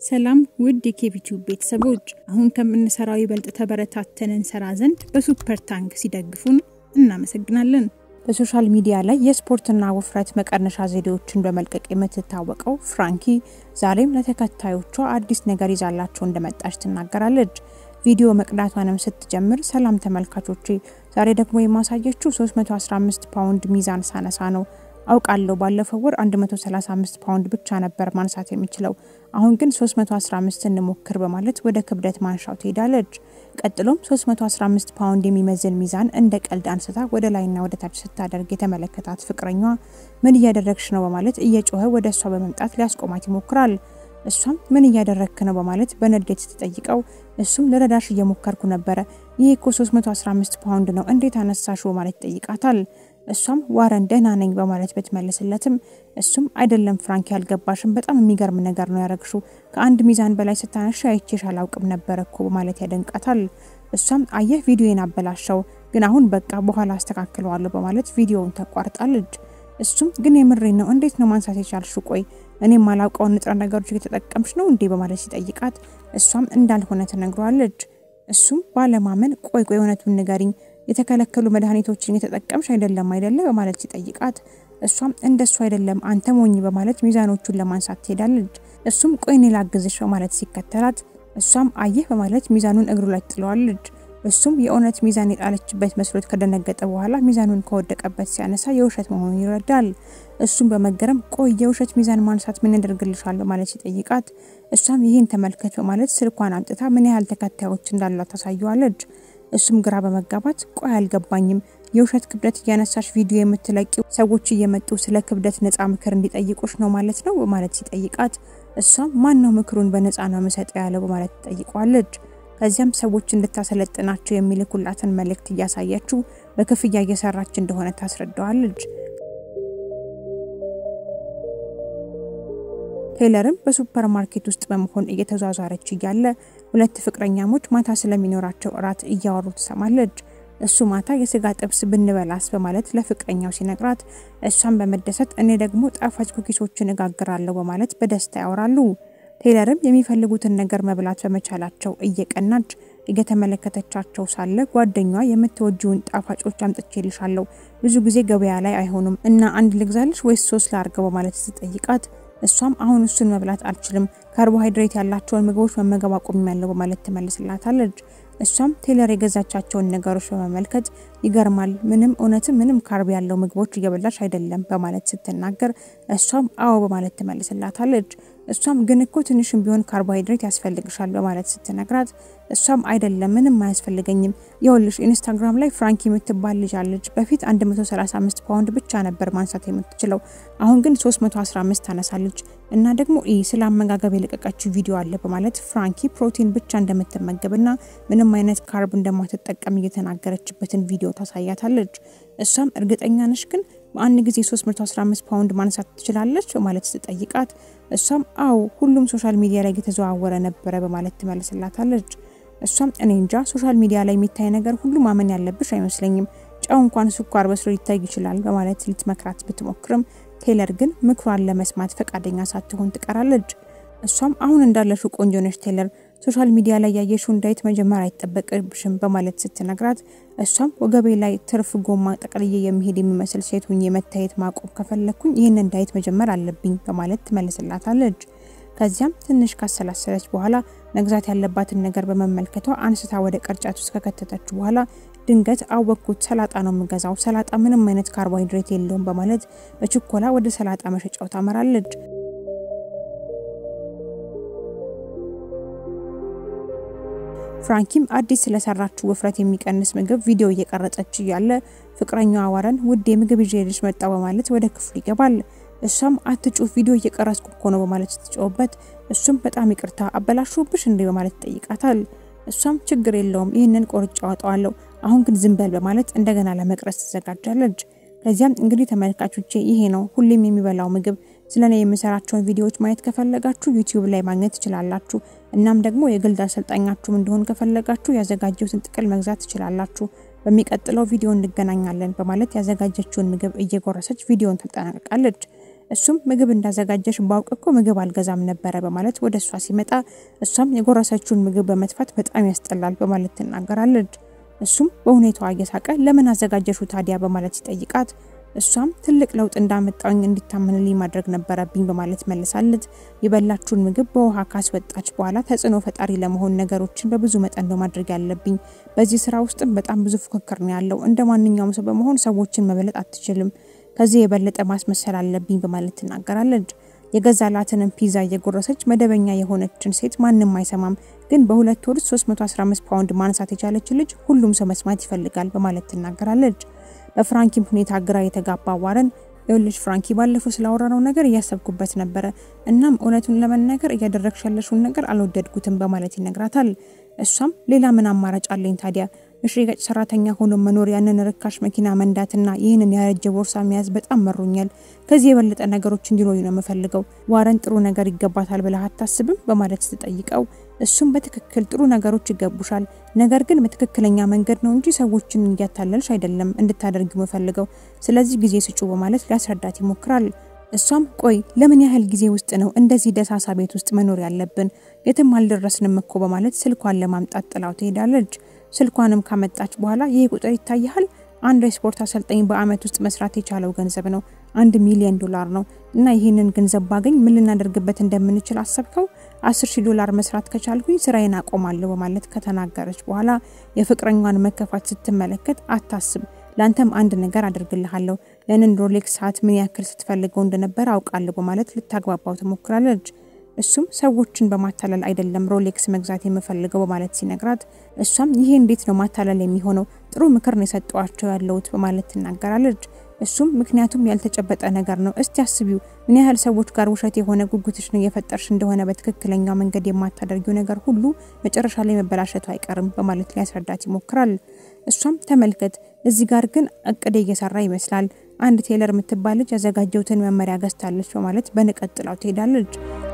ሰላም ውድ የኬቢቲዩብ ቤተሰቦች፣ አሁን ከምንሰራው ይበልጥ ተበረታተን እንሰራ ዘንድ በሱፐር ታንክ ሲደግፉን እናመሰግናለን። በሶሻል ሚዲያ ላይ የስፖርትና ውፍረት መቀነሻ ዘዴዎችን በመልቀቅ የምትታወቀው ፍራንኪ ዛሬም ለተከታዮቿ አዲስ ነገር ይዛላቸው እንደመጣች ትናገራለች። ቪዲዮ መቅዳቷንም ስትጀምር ሰላም ተመልካቾቼ፣ ዛሬ ደግሞ የማሳየችው 315 ፓውንድ ሚዛን ሳነሳ ነው። አውቃለሁ ባለፈው ወር 135 ፓውንድ ብቻ ነበር ማንሳት የሚችለው፣ አሁን ግን 315 እንሞክር በማለት ወደ ክብደት ማንሻው ትሄዳለች። ቀጥሎም 315 ፓውንድ የሚመዝን ሚዛን እንደ ቀልድ አንስታ ወደ ላይና ወደ ታች ስታደርግ የተመለከታት ፍቅረኛዋ ምን እያደረግሽ ነው በማለት እየጮኸ ወደ እሷ በመምጣት ሊያስቆማት ይሞክራል። እሷም ምን እያደረግክ ነው በማለት በንዴት ስትጠይቀው እሱም ልረዳሽ እየሞከርኩ ነበረ፣ ይህ እኮ 315 ፓውንድ ነው እንዴት አነሳሽ በማለት ይጠይቃታል። እሷም ዋረን ደህና ነኝ በማለት ብትመልስለትም እሱም አይደለም ፍራንኪ ያልገባሽም በጣም የሚገርም ነገር ነው ያረግሹ ከአንድ ሚዛን በላይ ስታነሽ አይቼሽ አላውቅም ነበረ እኮ በማለት ያደንቃታል። እሷም አየህ ቪዲዮን አበላሸው፣ ግን አሁን በቃ በኋላ አስተካክለዋለሁ በማለት ቪዲዮውን ተቋርጣለች። እሱም ግን የምሬን ነው እንዴት ነው ማንሳት የቻልሽው? ቆይ እኔ ማላውቀውን ንጥረ ነገሮች እየተጠቀምሽ ነው እንዴ በማለት ሲጠይቃት እሷም እንዳልሆነ ትነግረዋለች። እሱም ባለማመን ቆይ ቆይ እውነቱን ንገሪኝ የተከለከሉ መድኃኒቶችን የተጠቀምሽ አይደለም አይደለ በማለት ሲጠይቃት እሷም እንደሱ አይደለም አንተ ሞኝ በማለት ሚዛኖቹን ለማንሳት ትሄዳለች። እሱም ቆይ እኔ ላግዝሽ በማለት ሲከተላት እሷም አየህ በማለት ሚዛኑን እግሩ ላይ ጥለዋለች። እሱም የእውነት ሚዛን የጣለችበት መስሎት ከደነገጠ በኋላ ሚዛኑን ከወደቀበት ሲያነሳ የውሸት መሆኑን ይረዳል። እሱም በመገረም ቆይ የውሸት ሚዛን ማንሳት ምን ያደርግልሻል በማለት ሲጠይቃት እሷም ይህን ተመልከት በማለት ስልኳን አምጥታ ምን ያህል ተከታዮች እንዳላት ታሳየዋለች። እሱም ግራ በመጋባት ቆይ አልገባኝም፣ የውሸት ክብደት እያነሳሽ ቪዲዮ የምትለቂው ሰዎች እየመጡ ስለ ክብደት ነፃ ምክር እንዲጠይቁሽ ነው ማለት ነው በማለት ሲጠይቃት እሷም ማን ነው ምክሩን በነፃ ነው የምሰጠው ያለው በማለት ትጠይቋለች። ከዚያም ሰዎች እንድታሰለጥናቸው የሚልኩላትን መልእክት እያሳየችው በክፍያ እየሰራች እንደሆነ ታስረዳዋለች። ቴይለርም በሱፐር ማርኬት ውስጥ በመሆን እየተዟዟረች እያለ ሁለት ፍቅረኛሞች ማታ ስለሚኖራቸው እራት እያወሩ ትሰማለች። እሱ ማታ የስጋ ጥብስ ብንበላስ በማለት ለፍቅረኛው ሲነግራት እሷን በመደሰት እኔ ደግሞ ጣፋጭ ኩኪሶችን እጋግራለሁ በማለት በደስታ ያወራሉ። ቴይለርም የሚፈልጉትን ነገር መብላት በመቻላቸው እየቀናች እየተመለከተቻቸው ሳለ ጓደኛዋ የምትወጂውን ጣፋጮች አምጥቼልሻለሁ፣ ብዙ ጊዜ ገበያ ላይ አይሆኑም እና አንድ ልግዛልሽ ወይስ ሶስት ላርገው በማለት ስትጠይቃት እሷም አሁን እሱን መብላት አልችልም፣ ካርቦሃይድሬት ያላቸውን ምግቦች መመገብ አቁሜያለሁ በማለት ትመልስላታለች። እሷም ቴይለር የገዛቻቸውን ነገሮች በመመልከት ይገርማል፣ ምንም እውነትም ምንም ካርብ ያለው ምግቦች እየበላሽ አይደለም በማለት ስትናገር እሷም አዎ በማለት ትመልስላታለች። እሷም ግን እኮ ትንሽም ቢሆን ካርቦሃይድሬት ያስፈልግሻል በማለት ስትነግራት እሷም አይደለም ምንም አያስፈልገኝም፣ የውልሽ ኢንስታግራም ላይ ፍራንኪ የምትባል ልጅ አለች። በፊት 135 ፓውንድ ብቻ ነበር ማንሳት የምትችለው፣ አሁን ግን 315 ታነሳለች እና ደግሞ ይ ስለ አመጋገብ የለቀቀችው ቪዲዮ አለ በማለት ፍራንኪ ፕሮቲን ብቻ እንደምትመገብና ምንም አይነት ካርብ እንደማትጠቀም እየተናገረችበትን ቪዲዮ ታሳያታለች። እሷም እርግጠኛ ነሽ ግን በአንድ ጊዜ 315 ፓውንድ ማንሳት ትችላለች በማለት ስትጠይቃት እሷም አዎ ሁሉም ሶሻል ሚዲያ ላይ እየተዘዋወረ ነበረ በማለት ትመልስላታለች። እሷም እኔ እንጃ ሶሻል ሚዲያ ላይ የሚታይ ነገር ሁሉ ማመን ያለብሽ አይመስለኝም፣ ጨው እንኳን ስኳር በስሎ ሊታይ ይችላል በማለት ልትመክራት ብትሞክርም ቴይለር ግን ምክሯን ለመስማት ፈቃደኛ ሳትሆን ትቀራለች። እሷም አሁን እንዳለሽው ቆንጆ ነሽ ቴይለር ሶሻል ሚዲያ ላይ ያየሽውን ዳይት መጀመር አይጠበቅብሽም በማለት ስትነግራት እሷም ወገቤ ላይ ትርፍ ጎማ ጠቅልዬ የሚሄድ የሚመስል ሴት ሁኜ መታየት ማቆም ከፈለኩኝ ይህንን ዳይት መጀመር አለብኝ በማለት ትመልስላታለች። ከዚያም ትንሽ ካሰላሰለች በኋላ መግዛት ያለባትን ነገር በመመልከቷ አንስታ ወደ ቅርጫት ውስጥ ከከተተች በኋላ ድንገት አወቅኩት፣ ሰላጣ ነው የምገዛው፣ ሰላጣ ምንም አይነት ካርቦሃይድሬት የለውም በማለት በችኮላ ወደ ሰላጣ መሸጫው ታመራለች። ፍራንኪም አዲስ ስለሰራችው ውፍረት የሚቀንስ ምግብ ቪዲዮ እየቀረጸች እያለ ፍቅረኛዋ ዋረን ውድ የምግብ ይዤልሽ መጣው በማለት ወደ ክፍሉ ይገባል። እሷም አትጩህ ቪዲዮ እየቀረጽኩ እኮ ነው በማለት ስትጮህበት እሱም በጣም ይቅርታ አበላሹብሽ እንዴ በማለት ይጠይቃታል። እሷም ችግር የለውም ይህንን ቆርጬ አወጣዋለሁ፣ አሁን ግን ዝም በል በማለት እንደገና ለመቅረጽ ትዘጋጃለች። ከዚያም እንግዲህ ተመልካቾቼ ይሄ ነው ሁሌም የሚበላው ምግብ። ስለ እኔ የምሰራቸውን ቪዲዮዎች ማየት ከፈለጋችሁ ዩቲዩብ ላይ ማግኘት ትችላላችሁ። እናም ደግሞ የግል አሰልጣኛችሁም እንደሆን ከፈለጋችሁ ያዘጋጀሁትን ጥቅል መግዛት ትችላላችሁ። በሚቀጥለው ቪዲዮ እንገናኛለን በማለት ያዘጋጀችውን ምግብ እየጎረሰች ቪዲዮን ታጠናቅቃለች። እሱም ምግብ እንዳዘጋጀሽ ባውቅ እኮ ምግብ አልገዛም ነበረ በማለት ወደ እሷ ሲመጣ እሷም የጎረሰችውን ምግብ በመጥፋት በጣም ያስጠላል በማለት ትናገራለች። እሱም በሁኔታዋ እየሳቀ ለምን አዘጋጀሹ ታዲያ በማለት ሲጠይቃት እሷም ትልቅ ለውጥ እንዳመጣኝ እንዲታመንልኝ ማድረግ ነበረብኝ በማለት መልሳለት የበላችሁን ምግብ በውሃ ካስወጣች በኋላ ተጽዕኖ ፈጣሪ ለመሆን ነገሮችን በብዙ መጠን ነው ማድረግ ያለብኝ። በዚህ ስራ ውስጥም በጣም ብዙ ፉክክር ነው ያለው። እንደ ማንኛውም ሰው በመሆን ሰዎችን መበለጥ አትችልም። ከዚህ የበለጠ ማስመሰል አለብኝ በማለት ትናገራለች። የገዛላትንም ፒዛ እየጎረሰች መደበኛ የሆነችን ሴት ማንም አይሰማም፣ ግን በሁለት ወር 315 ፓውንድ ማንሳት የቻለች ልጅ ሁሉም ሰው መስማት ይፈልጋል በማለት ትናገራለች። በፍራንኪም ሁኔታ ግራ የተጋባ ዋረን የወለች ፍራንኪ ባለፈው ስላወራነው ነገር እያሰብኩበት ነበረ። እናም እውነቱን ለመናገር እያደረግሽ ያለሽውን ነገር አልወደድኩትም በማለት ይነግራታል። እሷም ሌላ ምን አማራጭ አለኝ ታዲያ እሺ ገጭ ሰራተኛ ሆኖ መኖር ያንን ርካሽ መኪና መንዳትና ይህንን ያረጀ ቦርሳ መያዝ በጣም መሮኛል። ከዚህ የበለጠ ነገሮች እንዲኖሩ ነው የምፈልገው። ዋረን ጥሩ ነገር ይገባታል ብለህ አታስብም? በማለት ስትጠይቀው እሱም በትክክል ጥሩ ነገሮች ይገቡሻል፣ ነገር ግን በትክክለኛ መንገድ ነው እንጂ ሰዎችን እያታለልሽ አይደለም እንድታደርጊው የምፈልገው። ስለዚህ ጊዜ ስጩ በማለት ሊያስረዳት ይሞክራል። እሷም ቆይ ለምን ያህል ጊዜ ውስጥ ነው እንደዚህ ደሳሳ ቤት ውስጥ መኖር ያለብን? የትም አልደረስንም እኮ በማለት ስልኳን ለማምጣት ጥላው ትሄዳለች። ስልኳንም ካመጣች በኋላ ይህ ቁጥር ይታይሃል፣ አንድ የስፖርት አሰልጣኝ በአመት ውስጥ መስራት የቻለው ገንዘብ ነው፣ አንድ ሚሊዮን ዶላር ነው። እና ይህንን ገንዘብ ባገኝ ምን ልናደርግበት እንደምንችል አሰብከው? አስር ሺህ ዶላር መስራት ከቻልኩኝ ስራዬን አቆማለሁ በማለት ከተናገረች በኋላ የፍቅረኛዋን መከፋት ስትመለከት አታስብ ለአንተም አንድ ነገር አድርግልሃለሁ። ያንን ሮሌክስ ሰዓት ምን ያክል ስትፈልገው እንደነበረ አውቃለሁ በማለት ልታግባባው ትሞክራለች። እሱም ሰዎችን በማታለል አይደለም ሮሌክስ መግዛት የምፈልገው በማለት ሲነግራት፣ እሷም ይሄ እንዴት ነው ማታለል የሚሆነው? ጥሩ ምክር ነው የሰጠዋቸው ያለሁት በማለት ትናገራለች። እሱም ምክንያቱም ያልተጨበጠ ነገር ነው። እስቲ አስቢው ምን ያህል ሰዎች ጋር ውሸት የሆነ ጉጉትሽን እየፈጠርሽ እንደሆነ በትክክለኛ መንገድ የማታደርጊው ነገር ሁሉ መጨረሻ ላይ መበላሸቱ አይቀርም በማለት ሊያስረዳት ይሞክራል። እሷም ተመልከት፣ እዚህ ጋር ግን እቅድ እየሰራ ይመስላል። አንድ ቴለር የምትባል ልጅ ያዘጋጀውትን መመሪያ ገዝታለች በማለት በንቀት ጥላው ትሄዳለች።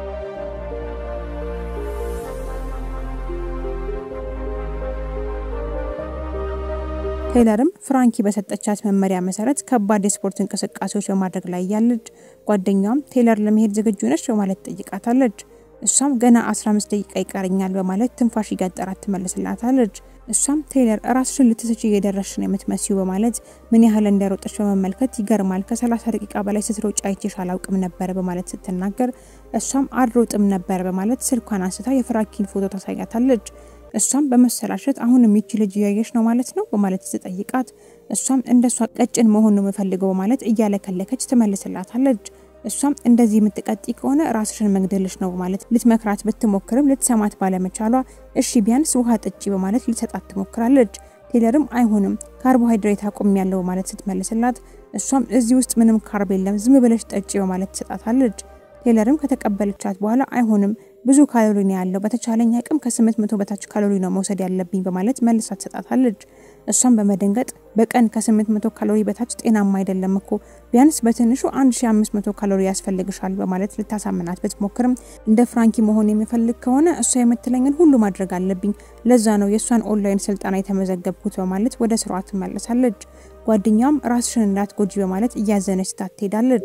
ቴይለርም ፍራንኪ በሰጠቻት መመሪያ መሰረት ከባድ የስፖርት እንቅስቃሴዎች በማድረግ ላይ ያለች ጓደኛዋም ቴይለር ለመሄድ ዝግጁ ነች በማለት ጠይቃታለች። እሷም ገና 15 ደቂቃ ይቀረኛል በማለት ትንፋሽ እያጠራት ትመልስላታለች። እሷም ቴይለር ራስሽን ልትስች እየደረስሽ ነው የምትመስዩ በማለት ምን ያህል እንደሮጠች በመመልከት ይገርማል፣ ከ30 ደቂቃ በላይ ስትሮጭ አይቼሽ አላውቅም ነበር በማለት ስትናገር እሷም አልሮጥም ነበር በማለት ስልኳን አንስታ የፍራንኪን ፎቶ ታሳያታለች። እሷም በመሰላሸት አሁን የሚች ልጅ እያየሽ ነው ማለት ነው በማለት ስትጠይቃት እሷም እንደሷ ቀጭን መሆን ነው የምፈልገው በማለት እያለከለከች ትመልስላታለች። እሷም እንደዚህ የምትቀጢ ከሆነ ራስሽን መግደልሽ ነው በማለት ልትመክራት ብትሞክርም ልትሰማት ባለመቻሏ እሺ ቢያንስ ውሃ ጠጪ በማለት ልትሰጣት ትሞክራለች። ቴለርም አይሆንም ካርቦሃይድሬት አቁም ያለው በማለት ስትመልስላት እሷም እዚህ ውስጥ ምንም ካርብ የለም ዝም ብለሽ ጠጪ በማለት ትሰጣታለች። ቴለርም ከተቀበለቻት በኋላ አይሆንም ብዙ ካሎሪ ነው ያለው፣ በተቻለኝ አቅም ከ800 በታች ካሎሪ ነው መውሰድ ያለብኝ በማለት መልሳ ትሰጣታለች። እሷም በመደንገጥ በቀን ከ800 ካሎሪ በታች ጤናማ አይደለም እኮ ቢያንስ በትንሹ 1500 ካሎሪ ያስፈልግሻል በማለት ልታሳምናት ብትሞክርም እንደ ፍራንኪ መሆን የሚፈልግ ከሆነ እሷ የምትለኝን ሁሉ ማድረግ አለብኝ፣ ለዛ ነው የእሷን ኦንላይን ስልጠና የተመዘገብኩት በማለት ወደ ስራዋ ትመለሳለች። ጓደኛም ራስሽን እንዳትጎጂ በማለት እያዘነች ስታት ትሄዳለች።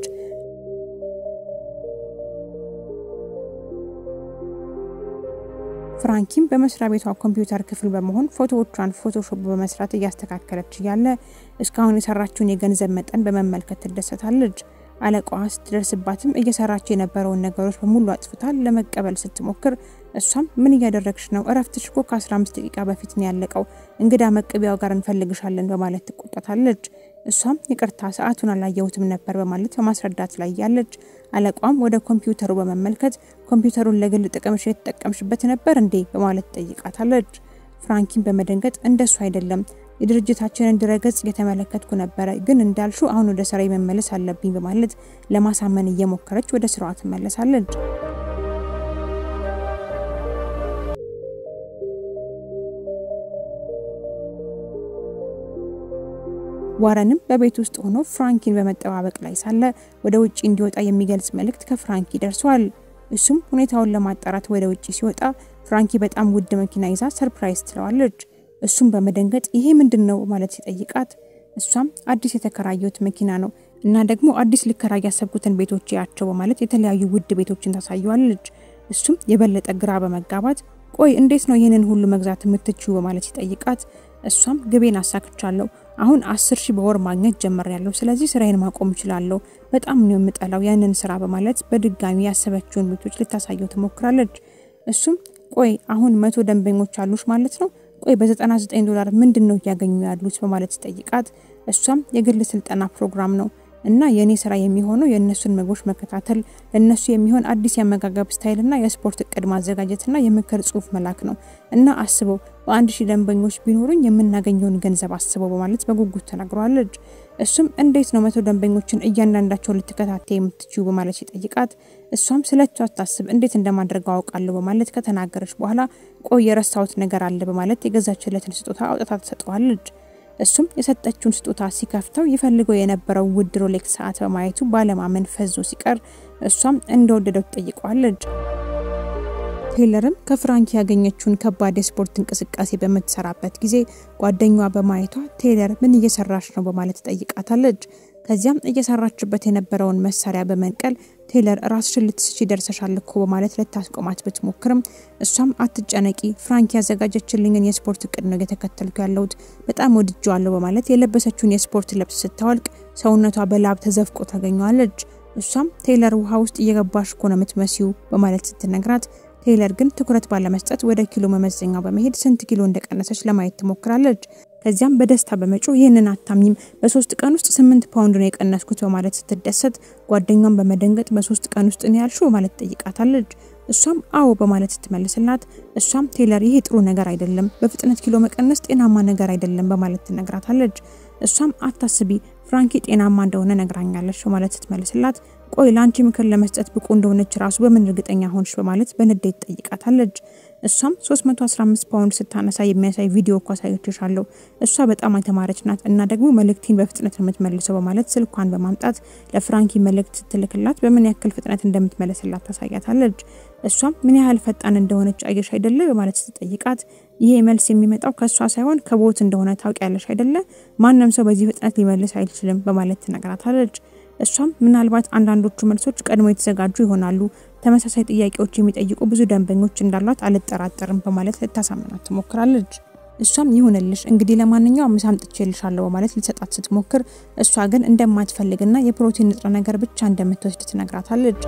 ፍራንኪም በመስሪያ ቤቷ ኮምፒውተር ክፍል በመሆን ፎቶዎቿን ፎቶሾፕ በመስራት እያስተካከለች እያለ እስካሁን የሰራችውን የገንዘብ መጠን በመመልከት ትደሰታለች። አለቃዋ ስትደርስባትም እየሰራች የነበረውን ነገሮች በሙሉ አጥፍታ ለመቀበል ስትሞክር እሷም ምን እያደረግሽ ነው? እረፍትሽ እኮ ከ15 ደቂቃ በፊት ነው ያለቀው። እንግዳ መቀቢያው ጋር እንፈልግሻለን በማለት ትቆጣታለች። እሷም ይቅርታ ሰዓቱን አላየሁትም ነበር በማለት በማስረዳት ላይ ያለች። አለቋም ወደ ኮምፒውተሩ በመመልከት ኮምፒውተሩን ለግል ጥቅምሽ የተጠቀምሽበት ነበር እንዴ በማለት ጠይቃታለች። ፍራንኪን በመደንገጥ እንደሱ አይደለም የድርጅታችንን ድረገጽ እየተመለከትኩ ነበረ፣ ግን እንዳልሹ አሁን ወደ ስራ መመለስ አለብኝ በማለት ለማሳመን እየሞከረች ወደ ስራዋ ትመለሳለች። ዋረንም በቤት ውስጥ ሆኖ ፍራንኪን በመጠባበቅ ላይ ሳለ ወደ ውጭ እንዲወጣ የሚገልጽ መልእክት ከፍራንኪ ደርሷል። እሱም ሁኔታውን ለማጣራት ወደ ውጭ ሲወጣ ፍራንኪ በጣም ውድ መኪና ይዛ ሰርፕራይዝ ትለዋለች። እሱም በመደንገጥ ይሄ ምንድን ነው ማለት ሲጠይቃት እሷም አዲስ የተከራየሁት መኪና ነው እና ደግሞ አዲስ ልከራ ያሰብኩትን ቤቶች ያቸው በማለት የተለያዩ ውድ ቤቶችን ታሳየዋለች። እሱም የበለጠ ግራ በመጋባት ቆይ እንዴት ነው ይህንን ሁሉ መግዛት የምትችዩ በማለት ሲጠይቃት እሷም ግቤን አሳክቻለሁ አሁን አስር ሺህ በወር ማግኘት ጀምሬያለሁ። ስለዚህ ስራዬን ማቆም እችላለሁ። በጣም ነው የምጠላው ያንን ስራ በማለት በድጋሚ ያሰበችውን ቤቶች ልታሳየው ትሞክራለች። እሱም ቆይ አሁን መቶ ደንበኞች አሉሽ ማለት ነው? ቆይ በ99 ዶላር ምንድን ነው እያገኙ ያሉት በማለት ሲጠይቃት እሷም የግል ስልጠና ፕሮግራም ነው እና የእኔ ስራ የሚሆነው የእነሱን ምግቦች መከታተል፣ ለእነሱ የሚሆን አዲስ የአመጋገብ ስታይልና የስፖርት እቅድ ማዘጋጀትና የምክር ጽሁፍ መላክ ነው እና አስበው በአንድ ሺህ ደንበኞች ቢኖሩኝ የምናገኘውን ገንዘብ አስበው በማለት በጉጉት ተናግረዋለች። እሱም እንዴት ነው መቶ ደንበኞችን እያንዳንዳቸው ልትከታተይ የምትችዩ በማለት ሲጠይቃት እሷም ስለቷ አታስብ እንዴት እንደማድረገው አውቃለሁ በማለት ከተናገረች በኋላ ቆይ የረሳሁት ነገር አለ በማለት የገዛችለትን ስጦታ አውጥታ ትሰጠዋለች። እሱም የሰጠችውን ስጦታ ሲከፍተው ይፈልገው የነበረው ውድ ሮሌክስ ሰዓት በማየቱ ባለማመን ፈዞ ሲቀር እሷም እንደወደደው ትጠይቀዋለች። ቴይለርም ከፍራንኪ ያገኘችውን ከባድ የስፖርት እንቅስቃሴ በምትሰራበት ጊዜ ጓደኛዋ በማየቷ ቴይለር ምን እየሰራች ነው በማለት ትጠይቃታለች። ከዚያም እየሰራችበት የነበረውን መሳሪያ በመንቀል ቴይለር ራስሽን ልትስቺ ደርሰሻል እኮ በማለት ልታስቆማት ብትሞክርም እሷም አትጨነቂ፣ ፍራንኪ ያዘጋጀችልኝን የስፖርት እቅድ ነው እየተከተልኩ ያለሁት በጣም ወድጀዋለሁ በማለት የለበሰችውን የስፖርት ልብስ ስታወልቅ ሰውነቷ በላብ ተዘፍቆ ታገኘዋለች። እሷም ቴይለር ውሃ ውስጥ እየገባሽ እኮ ነው የምትመሲው በማለት ስትነግራት ቴይለር ግን ትኩረት ባለመስጠት ወደ ኪሎ መመዘኛው በመሄድ ስንት ኪሎ እንደቀነሰች ለማየት ትሞክራለች። ከዚያም በደስታ በመጮህ ይህንን አታምኝም፣ በሶስት ቀን ውስጥ ስምንት ፓውንድ ነው የቀነስኩት በማለት ስትደሰት ጓደኛን በመደንገጥ በሶስት ቀን ውስጥ ነው ያልሽው በማለት ትጠይቃታለች። እሷም አዎ በማለት ስትመልስላት እሷም ቴይለር ይሄ ጥሩ ነገር አይደለም፣ በፍጥነት ኪሎ መቀነስ ጤናማ ነገር አይደለም በማለት ትነግራታለች። እሷም አታስቢ ፍራንኪ ጤናማ እንደሆነ ነግራኛለች በማለት ስትመልስላት ቆይ ለአንቺ ምክር ለመስጠት ብቁ እንደሆነች ራሱ በምን እርግጠኛ ሆንሽ በማለት በንዴት ጠይቃታለች። እሷም 315 ፓውንድ ስታነሳ የሚያሳይ ቪዲዮ እኮ አሳየችሻለሁ። እሷ በጣም የተማረች ናት እና ደግሞ መልእክቴን በፍጥነት ነው የምትመልሰው በማለት ስልኳን በማምጣት ለፍራንኪ መልእክት ስትልክላት በምን ያክል ፍጥነት እንደምትመለስላት ታሳያታለች። እሷም ምን ያህል ፈጣን እንደሆነች አየሽ አይደለ በማለት ስትጠይቃት ይሄ መልስ የሚመጣው ከእሷ ሳይሆን ከቦት እንደሆነ ታውቂያለሽ አይደለ? ማንም ሰው በዚህ ፍጥነት ሊመልስ አይችልም በማለት ትነግራታለች። እሷም ምናልባት አንዳንዶቹ መልሶች ቀድሞ የተዘጋጁ ይሆናሉ፣ ተመሳሳይ ጥያቄዎች የሚጠይቁ ብዙ ደንበኞች እንዳሏት አልጠራጠርም በማለት ልታሳምናት ትሞክራለች። እሷም ይሁንልሽ እንግዲህ ለማንኛውም ምሳ አምጥቼልሻለሁ በማለት ልትሰጣት ስትሞክር እሷ ግን እንደማትፈልግና የፕሮቲን ንጥረ ነገር ብቻ እንደምትወስድ ትነግራታለች።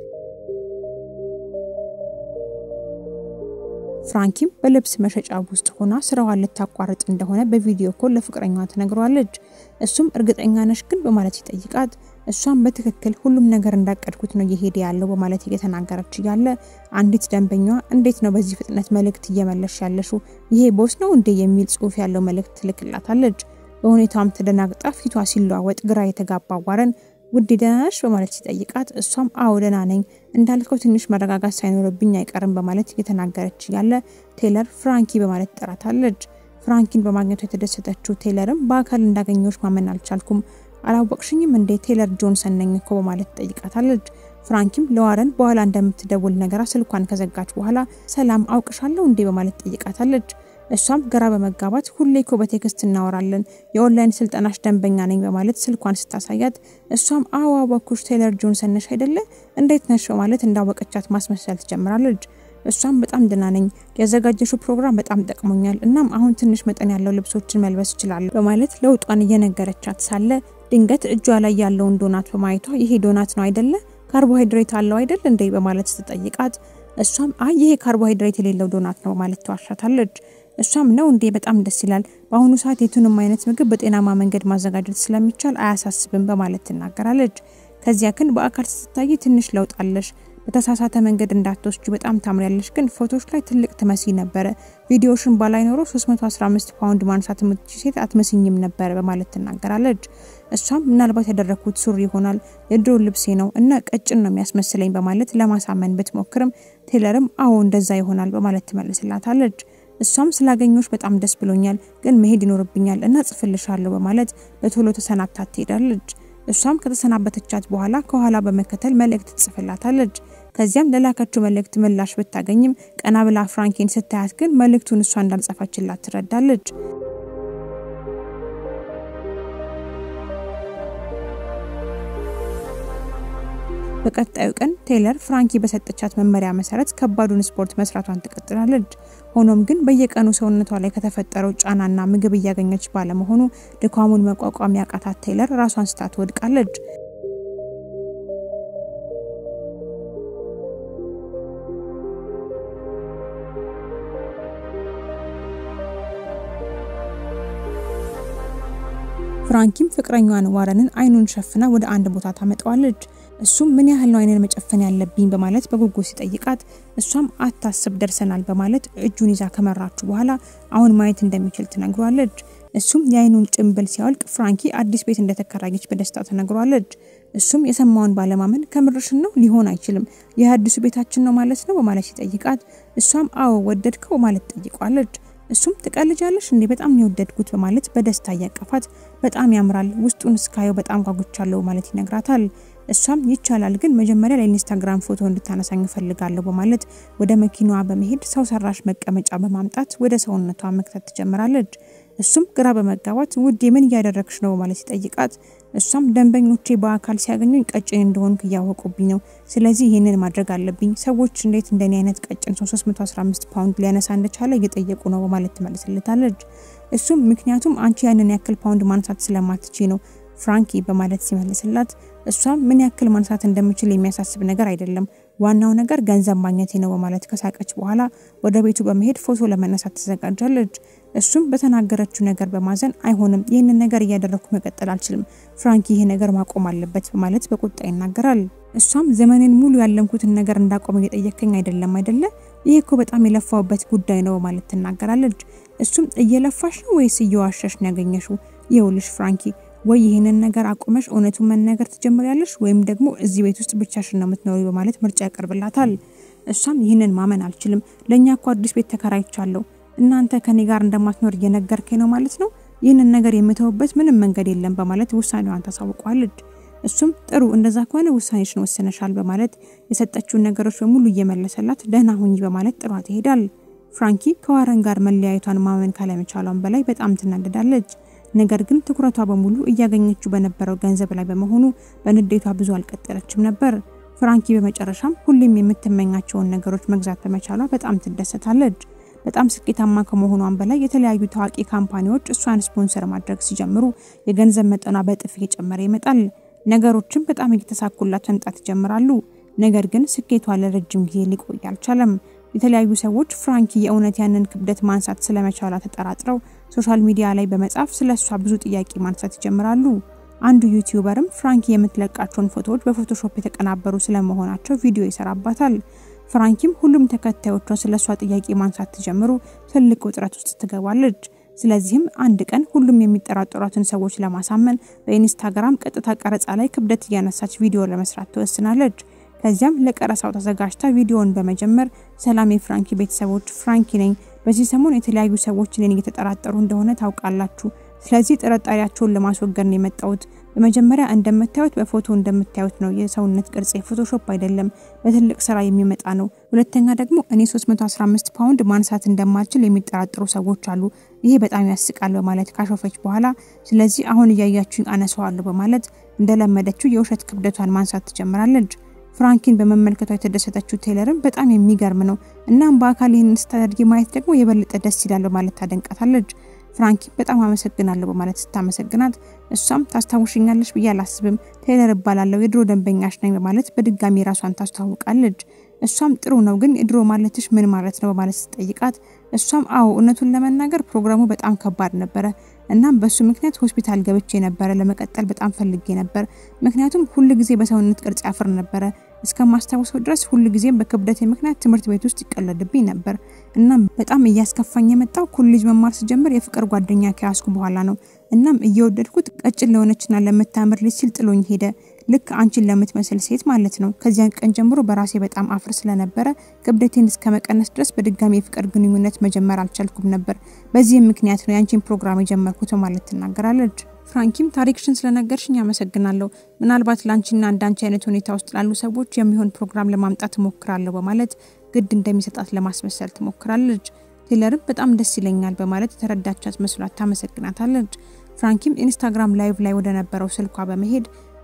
ፍራንኪም በልብስ መሸጫ ውስጥ ሆና ስራዋን ልታቋርጥ እንደሆነ በቪዲዮ ኮል ለፍቅረኛዋ ትነግረዋለች። እሱም እርግጠኛ ነሽ ግን በማለት ይጠይቃት እሷም በትክክል ሁሉም ነገር እንዳቀድኩት ነው እየሄደ ያለው በማለት እየተናገረች እያለ አንዲት ደንበኛዋ እንዴት ነው በዚህ ፍጥነት መልእክት እየመለሽ ያለሽው? ይሄ ቦስ ነው እንዴ የሚል ጽሑፍ ያለው መልእክት ትልክላታለች። በሁኔታውም ተደናግጣ ፊቷ ሲለዋወጥ ግራ የተጋባ ዋረን ውድ ደህና ነሽ በማለት ሲጠይቃት እሷም አዎ ደህና ነኝ እንዳልከው ትንሽ መረጋጋት ሳይኖርብኝ አይቀርም በማለት እየተናገረች እያለ ቴይለር ፍራንኪ በማለት ትጠራታለች። ፍራንኪን በማግኘቱ የተደሰተችው ቴይለርም በአካል እንዳገኘዎች ማመን አልቻልኩም አላወቅሽኝም እንዴ ቴይለር ጆንሰን ነኝ እኮ በማለት ትጠይቃታለች። ፍራንኪም ለዋረን በኋላ እንደምትደውል ነገራ ስልኳን ከዘጋች በኋላ ሰላም አውቅሻለሁ እንዴ በማለት ትጠይቃታለች። እሷም ግራ በመጋባት ሁሌ እኮ በቴክስት እናወራለን የኦንላይን ስልጠናሽ ደንበኛ ነኝ በማለት ስልኳን ስታሳያት እሷም አዎ አወኩሽ ቴይለር ጆንሰን ነሽ አይደለ እንዴት ነሽ በማለት እንዳወቀቻት ማስመሰል ትጀምራለች። እሷም በጣም ደህና ነኝ፣ ያዘጋጀሽው ፕሮግራም በጣም ጠቅሞኛል። እናም አሁን ትንሽ መጠን ያለው ልብሶችን መልበስ እችላለሁ በማለት ለውጧን እየነገረቻት ሳለ ድንገት እጇ ላይ ያለውን ዶናት በማየቷ ይሄ ዶናት ነው አይደለ ካርቦሃይድሬት አለው አይደል እንዴ በማለት ስትጠይቃት እሷም አይ ይሄ ካርቦሃይድሬት የሌለው ዶናት ነው ማለት ተዋሻታለች። እሷም ነው እንዴ በጣም ደስ ይላል። በአሁኑ ሰዓት የቱንም አይነት ምግብ በጤናማ መንገድ ማዘጋጀት ስለሚቻል አያሳስብም በማለት ትናገራለች። ከዚያ ግን በአካል ስትታይ ትንሽ ለውጥ አለሽ በተሳሳተ መንገድ እንዳትወስጂ በጣም ታምሪያለሽ፣ ግን ፎቶች ላይ ትልቅ ትመስይ ነበረ። ቪዲዮሽን ባላይ ኖሮ 315 ፓውንድ ማንሳት የምትችል ሴት አትመስኝም ነበረ በማለት ትናገራለች። እሷም ምናልባት ያደረግኩት ሱሪ ይሆናል የድሮ ልብሴ ነው እና ቀጭን ነው የሚያስመስለኝ በማለት ለማሳመን ብትሞክርም ቴይለርም አዎ እንደዛ ይሆናል በማለት ትመልስላታለች። እሷም ስላገኘች በጣም ደስ ብሎኛል፣ ግን መሄድ ይኖርብኛል እና ጽፍልሻለሁ በማለት በቶሎ ተሰናብታት ትሄዳለች። እሷም ከተሰናበተቻት በኋላ ከኋላ በመከተል መልእክት ትጽፍላታለች። ከዚያም ለላከችው መልእክት ምላሽ ብታገኝም ቀና ብላ ፍራንኪን ስታያት ግን መልእክቱን እሷ እንዳልጻፈችላት ትረዳለች። በቀጣዩ ቀን ቴይለር ፍራንኪ በሰጠቻት መመሪያ መሰረት ከባዱን ስፖርት መስራቷን ትቀጥላለች። ሆኖም ግን በየቀኑ ሰውነቷ ላይ ከተፈጠረው ጫናና ምግብ እያገኘች ባለመሆኑ ድካሙን መቋቋም ያቃታት ቴይለር ራሷን ስታ ትወድቃለች። ፍራንኪም ፍቅረኛዋን ዋረንን አይኑን ሸፍና ወደ አንድ ቦታ ታመጣዋለች። እሱም ምን ያህል ነው አይንን መጨፈን ያለብኝ በማለት በጉጉት ሲጠይቃት እሷም አታስብ ደርሰናል በማለት እጁን ይዛ ከመራችሁ በኋላ አሁን ማየት እንደሚችል ትነግሯለች። እሱም የአይኑን ጭንብል ሲያወልቅ ፍራንኪ አዲስ ቤት እንደተከራየች በደስታ ተነግሯለች። እሱም የሰማውን ባለማመን ከምርሽን ነው ሊሆን አይችልም ይህ አዲሱ ቤታችን ነው ማለት ነው በማለት ሲጠይቃት እሷም አዎ ወደድከው ማለት ጠይቋለች። እሱም ትቀልጃለሽ እንዴ በጣም ነው የወደድኩት በማለት በደስታ እያቀፋት በጣም ያምራል ውስጡን እስካየው በጣም ጓጉቻለሁ ማለት ይነግራታል። እሷም ይቻላል ግን መጀመሪያ ለኢንስታግራም ፎቶ እንድታነሳኝ እፈልጋለሁ በማለት ወደ መኪናዋ በመሄድ ሰው ሰራሽ መቀመጫ በማምጣት ወደ ሰውነቷ መክተት ትጀምራለች። እሱም ግራ በመጋባት ውዴ ምን እያደረግሽ ነው በማለት ሲጠይቃት እሷም ደንበኞቼ በአካል ሲያገኙኝ ቀጭን እንደሆንኩ እያወቁብኝ ነው። ስለዚህ ይህንን ማድረግ አለብኝ። ሰዎች እንዴት እንደኔ አይነት ቀጭን ሰው 315 ፓውንድ ሊያነሳ እንደቻለ እየጠየቁ ነው በማለት ትመልስለታለች። እሱም ምክንያቱም አንቺ ያንን ያክል ፓውንድ ማንሳት ስለማትቺ ነው ፍራንኪ በማለት ሲመልስላት እሷም ምን ያክል ማንሳት እንደምችል የሚያሳስብ ነገር አይደለም፣ ዋናው ነገር ገንዘብ ማግኘቴ ነው በማለት ከሳቀች በኋላ ወደ ቤቱ በመሄድ ፎቶ ለመነሳት ትዘጋጃለች። እሱም በተናገረችው ነገር በማዘን አይሆንም፣ ይህንን ነገር እያደረግኩ መቀጠል አልችልም፣ ፍራንኪ ይህ ነገር ማቆም አለበት በማለት በቁጣ ይናገራል። እሷም ዘመኔን ሙሉ ያለምኩትን ነገር እንዳቆም እየጠየከኝ አይደለም አይደለ? ይህ እኮ በጣም የለፋውበት ጉዳይ ነው በማለት ትናገራለች። እሱም እየለፋሽ ነው ወይስ እየዋሸሽ ነው ያገኘሽው? ይኸውልሽ ፍራንኪ ወይ ይህንን ነገር አቁመሽ እውነቱን መናገር ትጀምሪያለሽ ወይም ደግሞ እዚህ ቤት ውስጥ ብቻሽን ነው የምትኖሪ በማለት ምርጫ ያቀርብላታል። እሷም ይህንን ማመን አልችልም፣ ለእኛ እኮ አዲስ ቤት ተከራይቻለሁ፣ እናንተ ከኔ ጋር እንደማትኖር እየነገርከኝ ነው ማለት ነው፣ ይህንን ነገር የምተውበት ምንም መንገድ የለም በማለት ውሳኔዋን ታሳውቀዋለች። እሱም ጥሩ እንደዛ ከሆነ ውሳኔሽን ወስነሻል በማለት የሰጠችውን ነገሮች በሙሉ እየመለሰላት ደህና ሁኚ በማለት ጥሯት ይሄዳል። ፍራንኪ ከዋረን ጋር መለያየቷን ማመን ካለመቻሏን በላይ በጣም ትናደዳለች። ነገር ግን ትኩረቷ በሙሉ እያገኘችው በነበረው ገንዘብ ላይ በመሆኑ በንዴቷ ብዙ አልቀጠለችም ነበር። ፍራንኪ በመጨረሻም ሁሌም የምትመኛቸውን ነገሮች መግዛት በመቻሏ በጣም ትደሰታለች። በጣም ስኬታማ ከመሆኗን በላይ የተለያዩ ታዋቂ ካምፓኒዎች እሷን ስፖንሰር ማድረግ ሲጀምሩ የገንዘብ መጠኗ በእጥፍ እየጨመረ ይመጣል። ነገሮችም በጣም እየተሳኩላት መምጣት ይጀምራሉ። ነገር ግን ስኬቷ ለረጅም ጊዜ ሊቆይ አልቻለም። የተለያዩ ሰዎች ፍራንኪ የእውነት ያንን ክብደት ማንሳት ስለመቻሏ ተጠራጥረው ሶሻል ሚዲያ ላይ በመጻፍ ስለ እሷ ብዙ ጥያቄ ማንሳት ይጀምራሉ። አንዱ ዩቲዩበርም ፍራንኪ የምትለቃቸውን ፎቶዎች በፎቶሾፕ የተቀናበሩ ስለመሆናቸው ቪዲዮ ይሰራባታል። ፍራንኪም ሁሉም ተከታዮቿ ስለ እሷ ጥያቄ ማንሳት ትጀምሩ ትልቅ ውጥረት ውስጥ ትገባለች። ስለዚህም አንድ ቀን ሁሉም የሚጠራጠሯትን ሰዎች ለማሳመን በኢንስታግራም ቀጥታ ቀረጻ ላይ ክብደት እያነሳች ቪዲዮ ለመስራት ትወስናለች። ከዚያም ለቀረጻው ተዘጋጅታ ቪዲዮውን በመጀመር ሰላም የፍራንኪ ቤተሰቦች፣ ፍራንኪ ነኝ። በዚህ ሰሞን የተለያዩ ሰዎች እኔን እየተጠራጠሩ እንደሆነ ታውቃላችሁ። ስለዚህ ጥርጣሬያቸውን ለማስወገድ ነው የመጣሁት። በመጀመሪያ እንደምታዩት በፎቶ እንደምታዩት ነው። የሰውነት ቅርጽ ፎቶሾፕ አይደለም፣ በትልቅ ስራ የሚመጣ ነው። ሁለተኛ ደግሞ እኔ 315 ፓውንድ ማንሳት እንደማልችል የሚጠራጠሩ ሰዎች አሉ። ይሄ በጣም ያስቃል በማለት ካሾፈች በኋላ ስለዚህ አሁን እያያችሁኝ አነሳዋለሁ በማለት እንደለመደችው የውሸት ክብደቷን ማንሳት ትጀምራለች። ፍራንኪን በመመልከቷ የተደሰተችው ቴይለርም በጣም የሚገርም ነው፣ እናም በአካል ይህንን ስታደርጊ ማየት ደግሞ የበለጠ ደስ ይላል በማለት ታደንቃታለች። ፍራንኪ በጣም አመሰግናለሁ በማለት ስታመሰግናት እሷም ታስታውሽኛለች ብዬ አላስብም፣ ቴይለር እባላለሁ የድሮ ደንበኛሽ ነኝ በማለት በድጋሚ ራሷን ታስተዋውቃለች። እሷም ጥሩ ነው ግን የድሮ ማለትሽ ምን ማለት ነው በማለት ስትጠይቃት እሷም አዎ እውነቱን ለመናገር ፕሮግራሙ በጣም ከባድ ነበረ። እናም በሱ ምክንያት ሆስፒታል ገብቼ ነበረ። ለመቀጠል በጣም ፈልጌ ነበር፣ ምክንያቱም ሁል ጊዜ በሰውነት ቅርጽ ያፍር ነበረ። እስከማስታወሰው ድረስ ሁል ጊዜም በክብደቴ ምክንያት ትምህርት ቤት ውስጥ ይቀለድብኝ ነበር። እናም በጣም እያስከፋኝ የመጣው ኮሌጅ መማር ስጀምር የፍቅር ጓደኛ ከያዝኩ በኋላ ነው። እናም እየወደድኩት ቀጭን ለሆነችና ለምታምር ልጅ ሲል ጥሎኝ ሄደ። ልክ አንቺን ለምትመስል ሴት ማለት ነው። ከዚያን ቀን ጀምሮ በራሴ በጣም አፍር ስለነበረ ክብደቴን እስከ መቀነስ ድረስ በድጋሚ የፍቅር ግንኙነት መጀመር አልቻልኩም ነበር። በዚህም ምክንያት ነው የአንቺን ፕሮግራም የጀመርኩት ማለት ትናገራለች። ፍራንኪም ታሪክሽን ስለነገርሽኝ አመሰግናለሁ። ምናልባት ለአንቺና እንዳንቺ አይነት ሁኔታ ውስጥ ላሉ ሰዎች የሚሆን ፕሮግራም ለማምጣት እሞክራለሁ በማለት ግድ እንደሚሰጣት ለማስመሰል ትሞክራለች። ቴይለርም በጣም ደስ ይለኛል በማለት የተረዳቻት መስሏት ታመሰግናታለች። ፍራንኪም ኢንስታግራም ላይቭ ላይ ወደ ነበረው ስልኳ በመሄድ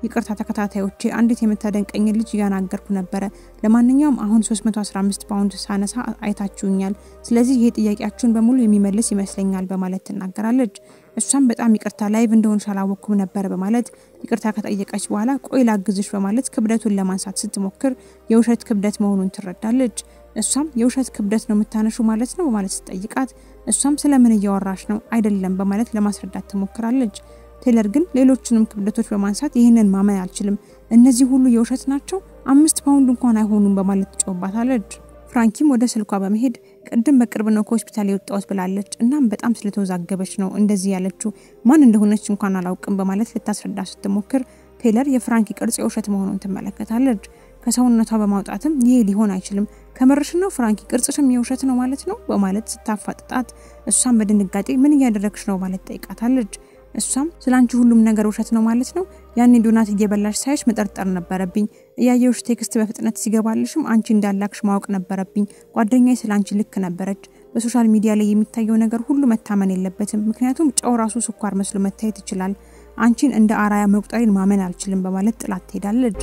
ይቅርታ ተከታታዮቼ፣ አንዲት የምታደንቀኝ ልጅ እያናገርኩ ነበረ። ለማንኛውም አሁን 315 ፓውንድ ሳነሳ አይታችሁኛል። ስለዚህ ይሄ ጥያቄያችሁን በሙሉ የሚመልስ ይመስለኛል በማለት ትናገራለች። እሷም በጣም ይቅርታ ላይቭ እንደሆንሽ አላወቅኩም ነበር በማለት ይቅርታ ከጠየቀች በኋላ ቆይ ላግዝሽ በማለት ክብደቱን ለማንሳት ስትሞክር የውሸት ክብደት መሆኑን ትረዳለች። እሷም የውሸት ክብደት ነው የምታነሹ ማለት ነው በማለት ስትጠይቃት እሷም ስለምን እያወራሽ ነው አይደለም በማለት ለማስረዳት ትሞክራለች። ቴለር ግን ሌሎችንም ክብደቶች በማንሳት ይህንን ማመን አልችልም፣ እነዚህ ሁሉ የውሸት ናቸው፣ አምስት ፓውንድ እንኳን አይሆኑም በማለት ትጮባታለች። ፍራንኪም ወደ ስልኳ በመሄድ ቅድም በቅርብ ነው ከሆስፒታል የወጣሁት ብላለች። እናም በጣም ስለተወዛገበች ነው እንደዚህ ያለችው፣ ማን እንደሆነች እንኳን አላውቅም በማለት ልታስረዳ ስትሞክር ቴለር የፍራንኪ ቅርጽ የውሸት መሆኑን ትመለከታለች። ከሰውነቷ በማውጣትም ይሄ ሊሆን አይችልም፣ ከምርሽ ነው ፍራንኪ፣ ቅርጽሽም የውሸት ነው ማለት ነው በማለት ስታፋጥጣት፣ እሷም በድንጋጤ ምን እያደረግሽ ነው ማለት ጠይቃታለች። እሷም ስለ አንቺ ሁሉም ነገር ውሸት ነው ማለት ነው። ያኔ ዶናት እየበላሽ ሳይሽ መጠርጠር ነበረብኝ። እያየውሽ ቴክስት በፍጥነት ሲገባልሽም አንቺ እንዳላክሽ ማወቅ ነበረብኝ። ጓደኛዬ ስለ አንቺ ልክ ነበረች። በሶሻል ሚዲያ ላይ የሚታየው ነገር ሁሉ መታመን የለበትም፣ ምክንያቱም ጨው ራሱ ስኳር መስሎ መታየት ይችላል። አንቺን እንደ አራያ መቁጠሬን ማመን አልችልም በማለት ጥላት ትሄዳለች።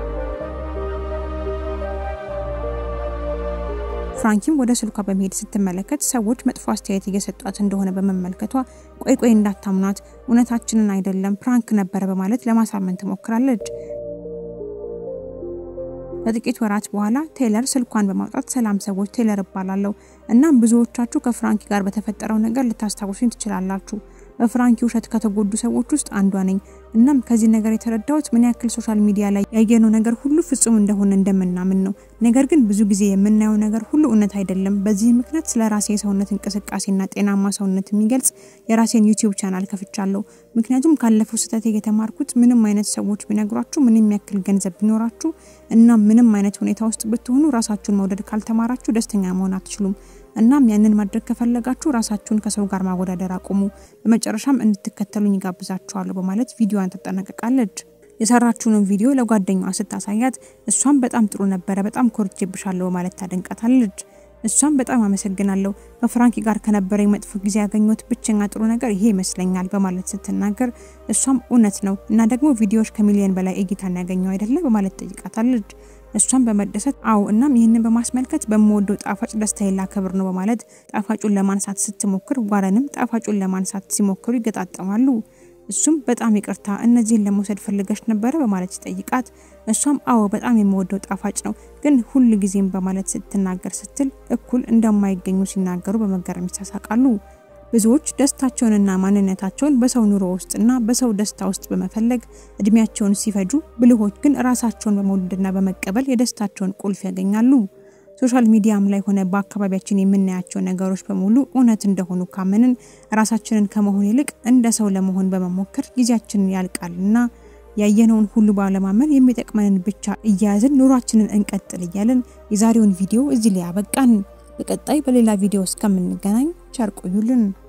ፍራንኪም ወደ ስልኳ በመሄድ ስትመለከት ሰዎች መጥፎ አስተያየት እየሰጧት እንደሆነ በመመልከቷ ቆይ ቆይ እንዳታምኗት፣ እውነታችንን አይደለም ፕራንክ ነበረ በማለት ለማሳመን ትሞክራለች። ከጥቂት ወራት በኋላ ቴይለር ስልኳን በማውጣት ሰላም ሰዎች፣ ቴይለር እባላለሁ። እናም ብዙዎቻችሁ ከፍራንኪ ጋር በተፈጠረው ነገር ልታስታውሱኝ ትችላላችሁ። በፍራንኪ ውሸት ከተጎዱ ሰዎች ውስጥ አንዷ ነኝ። እናም ከዚህ ነገር የተረዳሁት ምን ያክል ሶሻል ሚዲያ ላይ ያየነው ነገር ሁሉ ፍጹም እንደሆነ እንደምናምን ነው። ነገር ግን ብዙ ጊዜ የምናየው ነገር ሁሉ እውነት አይደለም። በዚህ ምክንያት ስለ ራሴ የሰውነት እንቅስቃሴና ጤናማ ሰውነት የሚገልጽ የራሴን ዩቲዩብ ቻናል ከፍቻለሁ። ምክንያቱም ካለፈው ስህተት የተማርኩት ምንም አይነት ሰዎች ቢነግሯችሁ፣ ምንም ያክል ገንዘብ ቢኖራችሁ እና ምንም አይነት ሁኔታ ውስጥ ብትሆኑ ራሳችሁን መውደድ ካልተማራችሁ ደስተኛ መሆን አትችሉም። እናም ያንን ማድረግ ከፈለጋችሁ ራሳችሁን ከሰው ጋር ማወዳደር አቁሙ። በመጨረሻም እንድትከተሉኝ ይጋብዛችኋለሁ በማለት ቪዲዮዋን ትጠናቀቃለች። የሰራችሁንን ቪዲዮ ለጓደኛዋ ስታሳያት እሷም በጣም ጥሩ ነበረ፣ በጣም ኮርቼብሻለሁ በማለት ታደንቃታለች። እሷም በጣም አመሰግናለሁ፣ ከፍራንኪ ጋር ከነበረኝ መጥፎ ጊዜ ያገኘሁት ብቸኛ ጥሩ ነገር ይሄ ይመስለኛል በማለት ስትናገር እሷም እውነት ነው እና ደግሞ ቪዲዮዎች ከሚሊዮን በላይ እይታን ያገኘው አይደለ በማለት ጠይቃታለች። እሷም በመደሰት አዎ፣ እናም ይህንን በማስመልከት በምወደው ጣፋጭ ደስታዬን ላከብር ነው በማለት ጣፋጩን ለማንሳት ስትሞክር ዋረንም ጣፋጩን ለማንሳት ሲሞክሩ ይገጣጠማሉ። እሱም በጣም ይቅርታ እነዚህን ለመውሰድ ፈልገሽ ነበረ በማለት ሲጠይቃት እሷም አዎ በጣም የምወደው ጣፋጭ ነው ግን ሁል ጊዜም በማለት ስትናገር ስትል እኩል እንደማይገኙ ሲናገሩ በመገረም ይሳሳቃሉ። ብዙዎች ደስታቸውንና ማንነታቸውን በሰው ኑሮ ውስጥና በሰው ደስታ ውስጥ በመፈለግ እድሜያቸውን ሲፈጁ፣ ብልሆች ግን ራሳቸውን በመውደድና በመቀበል የደስታቸውን ቁልፍ ያገኛሉ። ሶሻል ሚዲያም ላይ ሆነ በአካባቢያችን የምናያቸው ነገሮች በሙሉ እውነት እንደሆኑ ካመንን ራሳችንን ከመሆን ይልቅ እንደ ሰው ለመሆን በመሞከር ጊዜያችንን ያልቃልና ያየነውን ሁሉ ባለማመን የሚጠቅመንን ብቻ እያያዝን ኑሯችንን እንቀጥል እያለን የዛሬውን ቪዲዮ እዚህ ላይ ያበቃን። በቀጣይ በሌላ ቪዲዮ እስከምንገናኝ ቸር ቆዩልን።